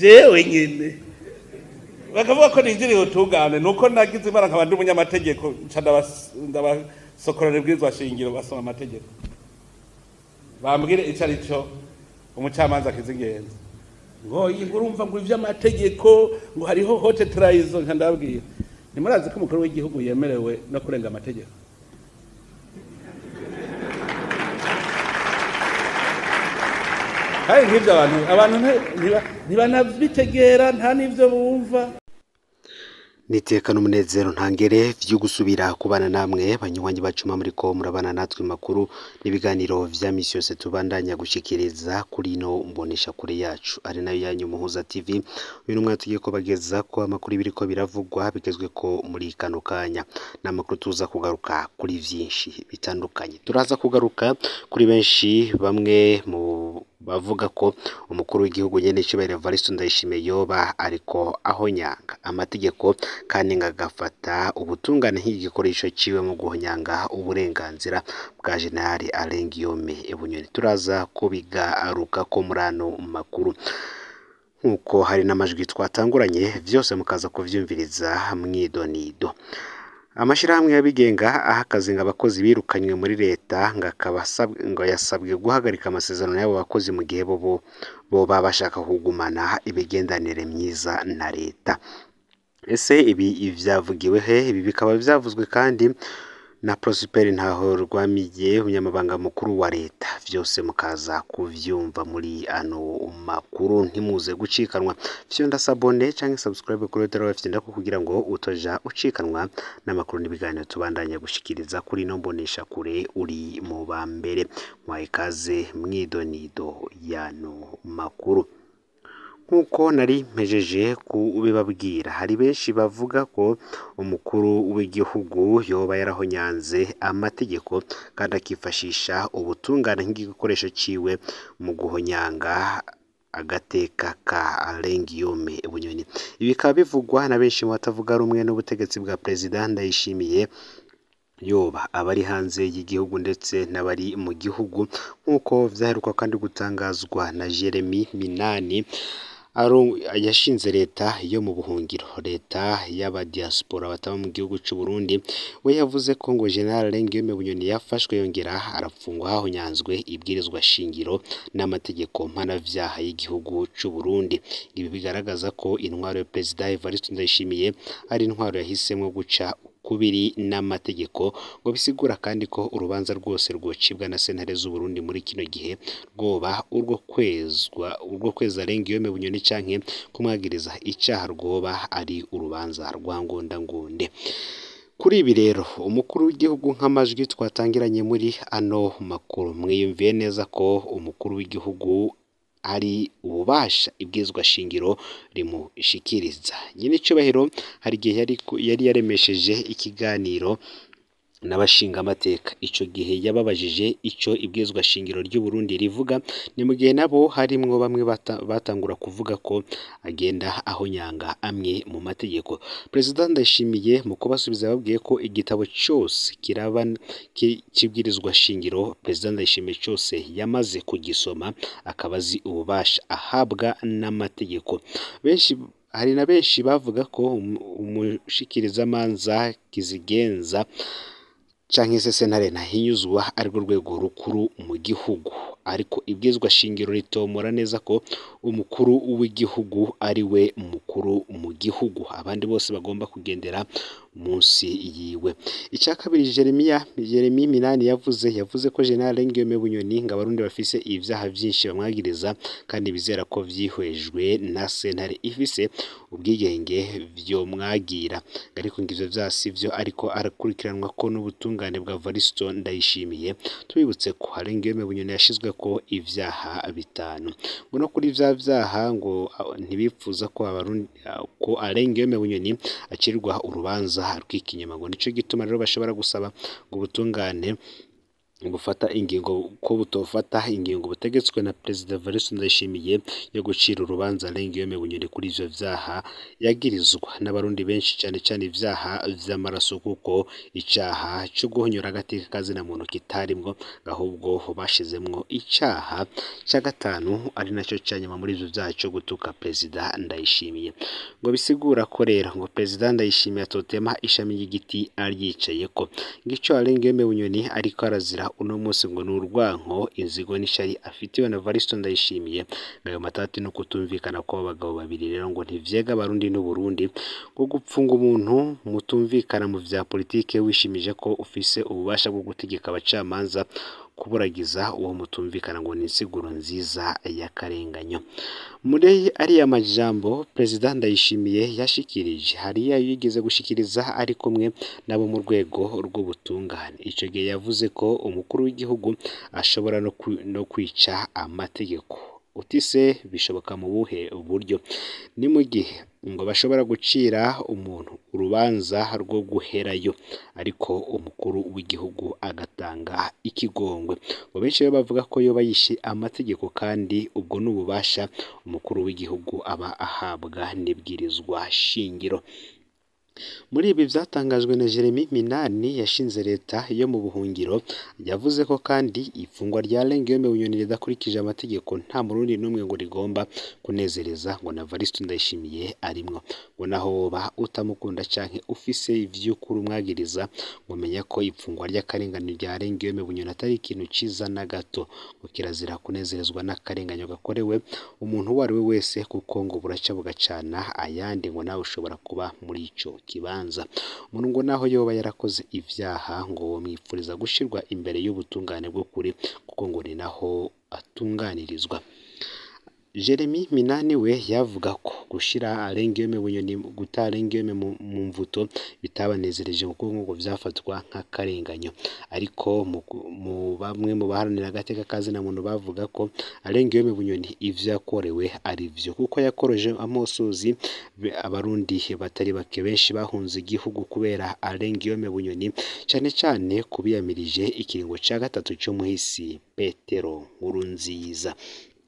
jewe nyene bakavuga ko ninjiriye ubutungane nuko nagize imana nkaba ndi umunyamategeko nca ndabas- ndabasokorera ibwirizwa shingiro basoma amategeko bambwire ico ari cyo umucamanza akiza ingenzi ngo iyi ngo urumva ngo ivy'amategeko ngo hariho hote trayizo nka ndabwira ntimurazi ko umukuru w'igihugu yemerewe no kurenga amategeko kandi nk'ibyo abantu abantu nti- ntiba- ntibanabitegera nta n'ivyo bumva nitekana umunezero ntangere vyo gusubira kubana namwe banywanyi bacuma muri ko murabana natwe makuru n'ibiganiro vya misi yose tubandanya gushikiriza kuri ino mbonesha kure yacu ari nayo yanyu muhuza tv uyu numwe tugiye ko bageza ko amakuru biriko biravugwa bigezwe ko muri kano kanya n'amakuru tuza kugaruka kuri vyinshi bitandukanye turaza kugaruka kuri benshi bamwe mu bavuga ko umukuru w'igihugu nyene Cyubahiro Evariste Ndayishimiye yoba ariko ahonyanga amategeko kandi ngagafata ubutungane nk'igikoresho ciwe mu guhonyanga uburenganzira bwa General Alain Guillaume Bunyoni turaza kubigaruka ko muri ano makuru nk'uko hari n'amajwi twatanguranye vyose mukaza kuvyumviriza mwidonido amashirahamwe y'abigenga aha akazi ngo abakozi birukanywe muri leta ngo akaba asab- ngo yasabwe guhagarika amasezerano y'abo bakozi mu gihe bo bo- boba bashaka kugumana imigenderanire myiza na leta ese ibi vyavugiwe he ibi bikaba vyavuzwe kandi na Prosper Ntahorwamiye umunyamabanga mukuru wa leta vyose mukaza kuvyumva muri ano makuru ntimuze gucikanwa fyonda sabone canke subscribe kuri Tero FM ndako kugira ngo utoja ucikanwa n'amakuru n'ibiganiro tubandanya gushikiriza kuri no mbonesha kure uri mu ba mbere mwaye ikaze mwidonido yano makuru nk'uko nari mpejeje kubibabwira hari benshi bavuga ko umukuru w'igihugu yoba yarahonyanze amategeko kandi akifashisha ubutungane nk'igikoresho ciwe mu guhonyanga agateka ka Alain Guillaume Bunyoni ibi bikaba bivugwa na benshi mu batavuga rumwe n'ubutegetsi bwa perezida Ndayishimiye yoba abari hanze y'igihugu ndetse n'abari mu gihugu nk'uko vyaheruka kandi gutangazwa na Jeremy Minani Aro- yashinze leta yo mu buhungiro leta y'abadiaspora bataba mu gihugu c'u Burundi we yavuze ko ngo General Alain Guillaume Bunyoni yafashwe yongera arafungwa hahonyanzwe ibwirizwa shingiro n'amategeko mpanavyaha y'igihugu c'u Burundi ibi bigaragaza ko intwaro ya Perezida Evariste Ndayishimiye ari intwaro yahisemo guca kubiri n'amategeko ngo bisigura kandi ko urubanza rwose rwocibwa na sentare z'u Burundi muri kino gihe rwoba urwo kwezwa urwo kweza Alain Guillaume Bunyoni canke kumwagiriza icaha rwoba ari urubanza rwa ngondangonde kuri ibi rero umukuru w'igihugu nk'amajwi twatangiranye muri ano makuru mwiyumviye neza ko umukuru w'igihugu ari ububasha ibwizwa shingiro rimushikiriza nyine icubahiro hari igihe yari ku- yari yaremesheje ikiganiro n'abashinga amateka ico gihe yababajije ico ibwizwa shingiro ry'u Burundi rivuga ni mu gihe nabo harimwo bamwe bata- batangura kuvuga ko agenda ahonyanga amwe mu mategeko perezida Ndayishimiye mu kubasubiza yababwiye ko igitabo cyose kiraba ki- kibwirizwa shingiro perezida Ndayishimiye cyose yamaze kugisoma akaba azi ububasha ahabwa n'amategeko benshi hari na benshi bavuga ko um- umushikirizamanza kizigenza canke se sentare ntahinyuzwa arirwo rwego rukuru mu gihugu ariko ibwizwa shingiro ritomora neza ko umukuru w'igihugu ari we mukuru mu gihugu abandi bose bagomba kugendera munsi yiwe icya kabiri Jeremia Jeremy Minani yavuze yavuze ko General Guillaume Bunyoni ngo abarundi bafise ibyaha byinshi bamwagiriza kandi bizera ko vyihwejwe na sentare ifise ubwigenge vyo mwagira ariko ngo ivyo vyasi vyo ariko arakurikiranwa ko n'ubutungane bwa Varisto Ndayishimiye tubibutse ko Alain Guillaume Bunyoni yashizwe ko ivyaha bitanu ngo no kuri vya vyaha ngo ah, ntibipfuza ko abarundi ah, ko Alain Guillaume Bunyoni acirwa urubanza rw'ikinyama ngo nico gituma rero bashobora gusaba ngo ubutungane bufata ingingo ko butofata ingingo butegetswe na perezida Evariste Ndayishimiye yo gucira urubanza Guillaume Bunyoni kuri ivyo vyaha yagirizwa n'abarundi benshi cyane cyane ivyaha vy'amaraso kuko icaha cyo guhonyora agateka kazina muntu kitarimwo ahubwo bashizemwo icaha ca gatanu ari naco canyuma muri ivyo vyaha cyo gutuka perezida Ndayishimiye ngo bisigura ko rero ngo perezida Ndayishimiye atotema ishami ry'igiti aryicayeko ngico Guillaume Bunyoni ariko arazira uno munsi ngo ni urwanko inzigo n'ishari afitiwe na Evaristo Ndayishimiye ayo matati no kutumvikana kw'abo bagabo babiri rero ngo ntivyega abarundi n'uburundi ngo gupfunga umuntu mutumvikana mu vya politike wishimije ko ufise ububasha bwo gutegeka abacamanza kuburagiza uwo mutumvikana ngo ni insiguro nziza y'akarenganyo muri ariya majambo perezida Ndayishimiye yashikirije hariya yigeze gushikiriza ari kumwe nabo mu rwego rw'ubutungane ico gihe yavuze ko umukuru w'igihugu ashobora no, kwi, no kwica amategeko utise bishoboka mu buhe buryo ni mu gihe ngo bashobora gucira umuntu urubanza rwo guherayo ariko umukuru w'igihugu agatanga ikigongwe ngo benshi rero bavuga ko yoba yishe amategeko kandi ubwo ni ububasha umukuru w'igihugu aba ahabwa n'ibwirizwa shingiro muri ibi byatangajwe na Jeremy Minani yashinze leta yo mu buhungiro yavuze ko kandi ifungwa rya Guillaume Bunyoni ridakurikije amategeko nta murundi n'umwe ngo rigomba kunezereza ngo na Evaristo Ndayishimiye arimwo ngo naho woba utamukunda canke ufise ivy'ukuri umwagiriza mumenya ko ifungwa ry'akarengane rya Guillaume Bunyoni atari ikintu ciza na gato ngo kirazira kunezerezwa n'akarenganyo gakorewe umuntu uwo ari we wese kuko ngo buraca bugacana ayandi ngo nawe ushobora kuba muri ico kibanza umuntu ngo naho yoba yarakoze ivyaha ngo womwipfuriza gushirwa imbere y'ubutungane bw'ukuri kuko ngo ni naho atunganirizwa Jeremy Minani we yavuga ko gushira Guillaume Bunyoni guta Guillaume mu, mu mvuto bitabanezereje kuko ngo vyafatwa nk'akarenganyo ariko mu, mu bamwe mu baharanira agateka kazina muntu bavuga ko Guillaume Bunyoni ivyo yakorewe ari vyo kuko yakoroje amosozi abarundi batari bake benshi bahunze igihugu kubera Guillaume Bunyoni cane cane kubiyamirije ikiringo ca gatatu cyo muhisi Petero Nkurunziza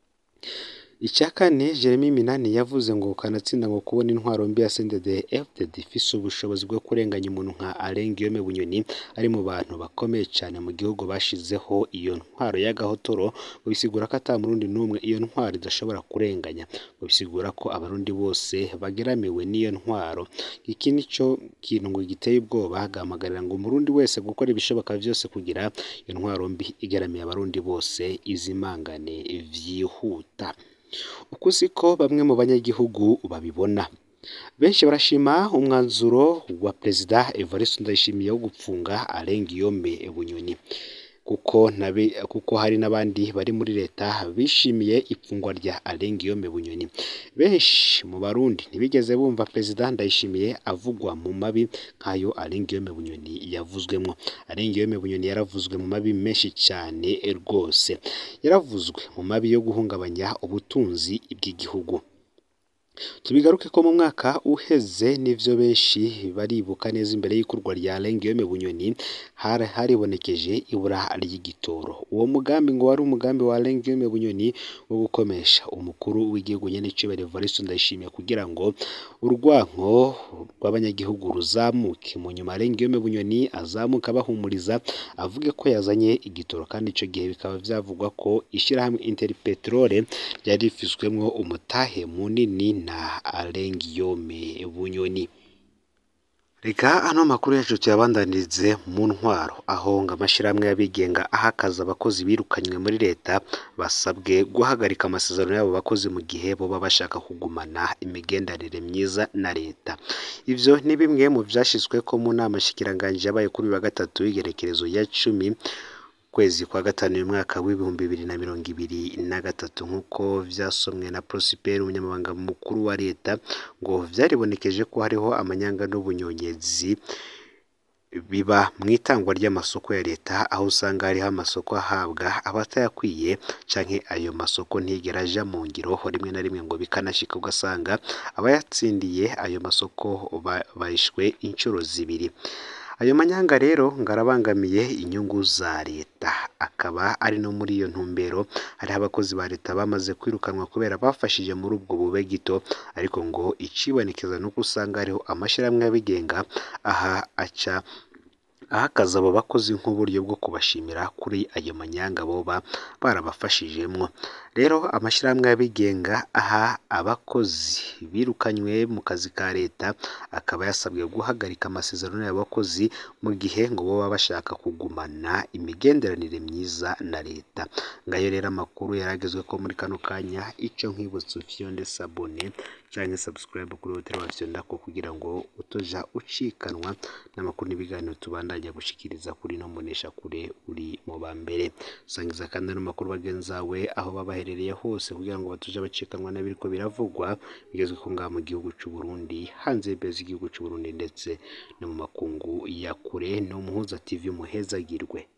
icya kane Jeremy Minani yavuze ngo kanatsinda ngo kubona intwaro mbi ya CNDD FDD ifise ubushobozi bwo kurenganya umuntu nka Guillaume Bunyoni ari mu bantu bakomeye cyane mu gihugu bashizeho iyo ntwaro y'agahotoro ngo bisigura ko ata murundi n'umwe iyo ntwaro idashobora kurenganya ngo bisigura ko abarundi bose bageramiwe n'iyo ntwaro iki nico kintu ngo giteye ubwoba hagamagarira ngo umurundi wese gukora ibishoboka byose kugira iyo ntwaro mbi igaramiye abarundi bose izimangane vyihuta uku siko bamwe mu banyagihugu babibona benshi barashima umwanzuro wa perezida Evariste Ndayishimiye wo gupfunga Guillaume Bunyoni kuko nabe kuko hari n'abandi bari muri leta bishimiye ifungwa rya Guillaume Bunyoni benshi mu barundi ntibigeze bumva perezida Ndayishimiye avugwa mu mabi nk'ayo Guillaume Bunyoni yavuzwemo Guillaume Bunyoni yaravuzwe mu mabi menshi cyane rwose yaravuzwe mu mabi yo guhungabanya ubutunzi bw'igihugu tubigaruke ko mu mwaka uheze n'ivyo benshi baribuka neza imbere y'ikurwa rya Guillaume Bunyoni haribonekeje ibura ry'igitoro uwo mugambi ngo wari umugambi wa Guillaume Bunyoni wo gukomesha umukuru w'igihugu nyene Cibere Evariste Ndayishimiye kugira ngo urwanko rw'abanyagihugu ruzamuke mu nyuma Guillaume Bunyoni azamuka bahumuriza avuge ko yazanye igitoro kandi ico gihe bikaba vyavugwa ko ishirahamwe Interpetrol ryari rifiswemwo umutahe munini na Guillaume Bunyoni reka ano makuru yacu tuyabandanirize mu ntwaro aho ngo amashyirahamwe y'abigenga ahakaza abakozi birukanywe muri leta basabwe guhagarika amasezerano y'abo bakozi mu gihe boba bashaka kugumana imigenderanire myiza na leta ivyo ni bimwe mu vyashizwe ko mu nama shikiranganje yabaye kuri wa gatatu w'igerekerezo ya cumi kwezi kwa gatanu uyu mwaka w'ibihumbi bibiri na mirongo ibiri na gatatu nk'uko vyasomwe na Prosper umunyamabanga mukuru wa leta ngo vyaribonekeje ko hariho amanyanga n'ubunyonyezi biba mu itangwa ry'amasoko ya leta aho usanga hariho amasoko ahabwa abatayakwiye canke ayo masoko ntigera aja mu ngiro rimwe na rimwe ngo bikanashika ugasanga abayatsindiye ayo masoko barishwe inshuro zibiri ayo manyanga rero ngarabangamiye inyungu za leta akaba ari no muri iyo ntumbero hariho abakozi ba leta bamaze kwirukanwa kubera bafashije muri ubwo bube gito ariko ngo icibonekeza nuko usanga hariho amashyirahamwe y'abigenga aha aca ahakaza abo bakozi nk'uburyo bwo kubashimira kuri ayo manyanga boba barabafashijemwo rero amashyirahamwe y'abigenga aha abakozi birukanywe mu kazi ka leta akaba yasabwe guhagarika amasezerano y'abakozi mu gihe ngo baba bashaka kugumana imigenderanire myiza na leta ngayo rero amakuru yaragezwe ko muri kano kanya icyo nkwibutsa ufyonde sabone canke subscribe kuri hoteli wa Fyondako kugira ngo utoja ucikanwa n'amakuru n'ibiganiro tubandanya gushikiriza kuri no mbonesha kure uri mu ba mbere sangiza kandi ano makuru bagenzawe aho baba baherereye hose kugira ngo batoja bacikanwa n'abiriko biravugwa bigezwe ko ngaha mu gihugu c'u Burundi hanze y'imbibe z'igihugu c'u Burundi ndetse no mu makungu ya kure no muhuza TV muhezagirwe